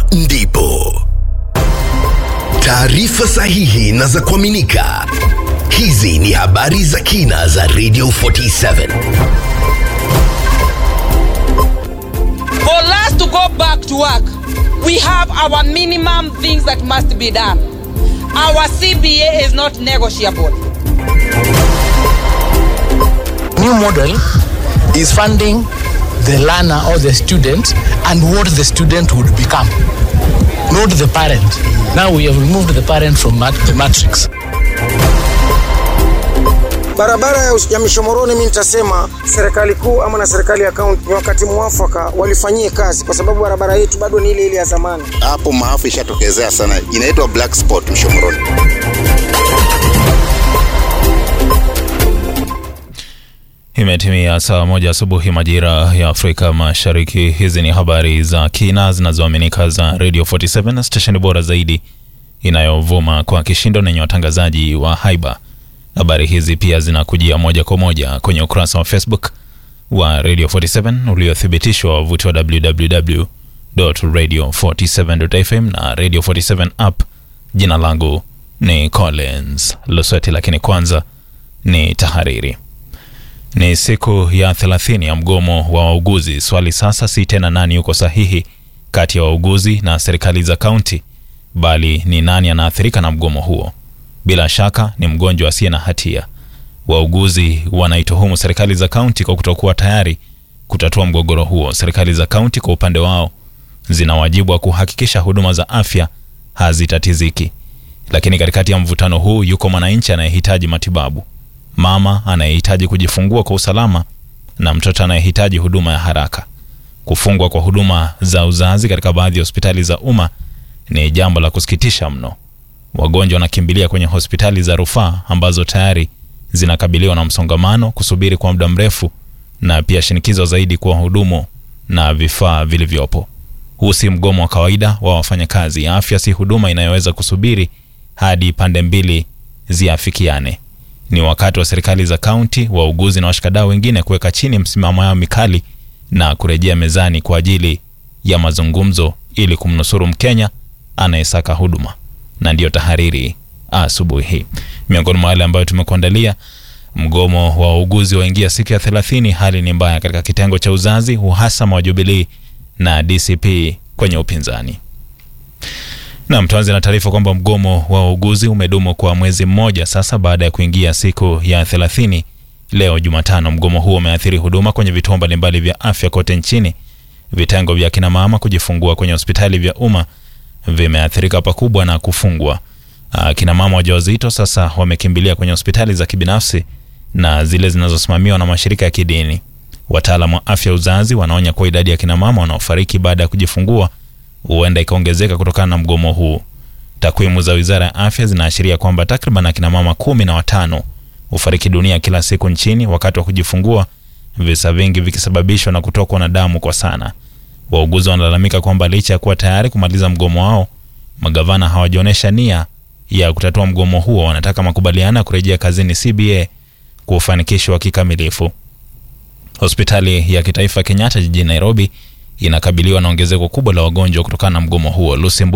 ndipo taarifa sahihi na za kuaminika. Hizi ni habari za kina za Radio 47. For us to go back to work, we have our minimum things that must be done. Our CBA is not negotiable. new model is funding the learner or the student and what the student would become, not the parent. Now we have removed the parent from mat- the matrix. Barabara ya, ya Mishomoroni, mimi nitasema serikali kuu ama na serikali ya kaunti ni wakati mwafaka walifanyie kazi, kwa sababu barabara yetu bado ni ile ile ya zamani. hapo maafa ishatokezea sana, inaitwa black spot Mshomoroni. Imetimia saa moja asubuhi majira ya Afrika Mashariki. Hizi ni habari za kina zinazoaminika za Radio 47 stesheni bora zaidi inayovuma kwa kishindo nenye watangazaji wa haiba. Habari hizi pia zinakujia moja kwa moja kwenye ukurasa wa Facebook wa Radio 47 uliothibitishwa wavuti wa www.radio47.fm na Radio 47 app. Jina langu ni Collins Lusweti, lakini kwanza ni tahariri. Ni siku ya 30 ya mgomo wa wauguzi. Swali sasa si tena nani yuko sahihi kati ya wauguzi na serikali za kaunti, bali ni nani anaathirika na mgomo huo. Bila shaka ni mgonjwa asiye na hatia. Wauguzi wanaituhumu serikali za kaunti kwa kutokuwa tayari kutatua mgogoro huo. Serikali za kaunti kwa upande wao zina wajibu wa kuhakikisha huduma za afya hazitatiziki, lakini katikati ya mvutano huu yuko mwananchi anayehitaji matibabu mama anayehitaji kujifungua kwa usalama na mtoto anayehitaji huduma ya haraka. Kufungwa kwa huduma za uzazi katika baadhi ya hospitali za umma ni jambo la kusikitisha mno. Wagonjwa wanakimbilia kwenye hospitali za rufaa ambazo tayari zinakabiliwa na msongamano, kusubiri kwa muda mrefu, na pia shinikizo zaidi kwa wahudumu na vifaa vilivyopo. Huu si mgomo wa kawaida wa wafanyakazi. Afya si huduma inayoweza kusubiri hadi pande mbili ziafikiane ni wakati wa serikali za kaunti, wauguzi na washikadau wengine kuweka chini msimamo yao mikali na kurejea mezani kwa ajili ya mazungumzo ili kumnusuru Mkenya anayesaka huduma. Na ndiyo tahariri asubuhi hii. Miongoni mwa wale ambayo tumekuandalia, mgomo wa wauguzi waingia siku ya 30. Hali ni mbaya katika kitengo cha uzazi, uhasama wa Jubilee na DCP kwenye upinzani. Nam, tuanze na taarifa kwamba mgomo wa wauguzi umedumu kwa mwezi mmoja sasa baada ya kuingia siku ya 30 leo Jumatano. Mgomo huo umeathiri huduma kwenye vituo mbalimbali vya afya kote nchini. Vitengo vya kina mama kujifungua kwenye hospitali vya umma vimeathirika pakubwa na kufungwa. Ah, Kina mama wajawazito sasa wamekimbilia kwenye hospitali za kibinafsi na zile zinazosimamiwa na mashirika ya kidini. Wataalamu wa afya uzazi wanaonya kuwa idadi ya kina mama wanaofariki baada ya kujifungua huenda ikaongezeka kutokana na mgomo huu. Takwimu za wizara ya afya zinaashiria kwamba takriban akina mama kumi na watano hufariki dunia kila siku nchini wakati wa kujifungua, visa vingi vikisababishwa na kutokwa na damu kwa sana. Wauguzi wanalalamika kwamba licha ya kuwa tayari kumaliza mgomo wao, magavana hawajaonyesha nia ya kutatua mgomo huo. Wanataka makubaliano ya kurejea kazini CBA kufanikishwa kikamilifu. Hospitali ya kitaifa Kenyatta jijini Nairobi inakabiliwa na ongezeko kubwa la wagonjwa kutokana na mgomo huo. Lucy Mbu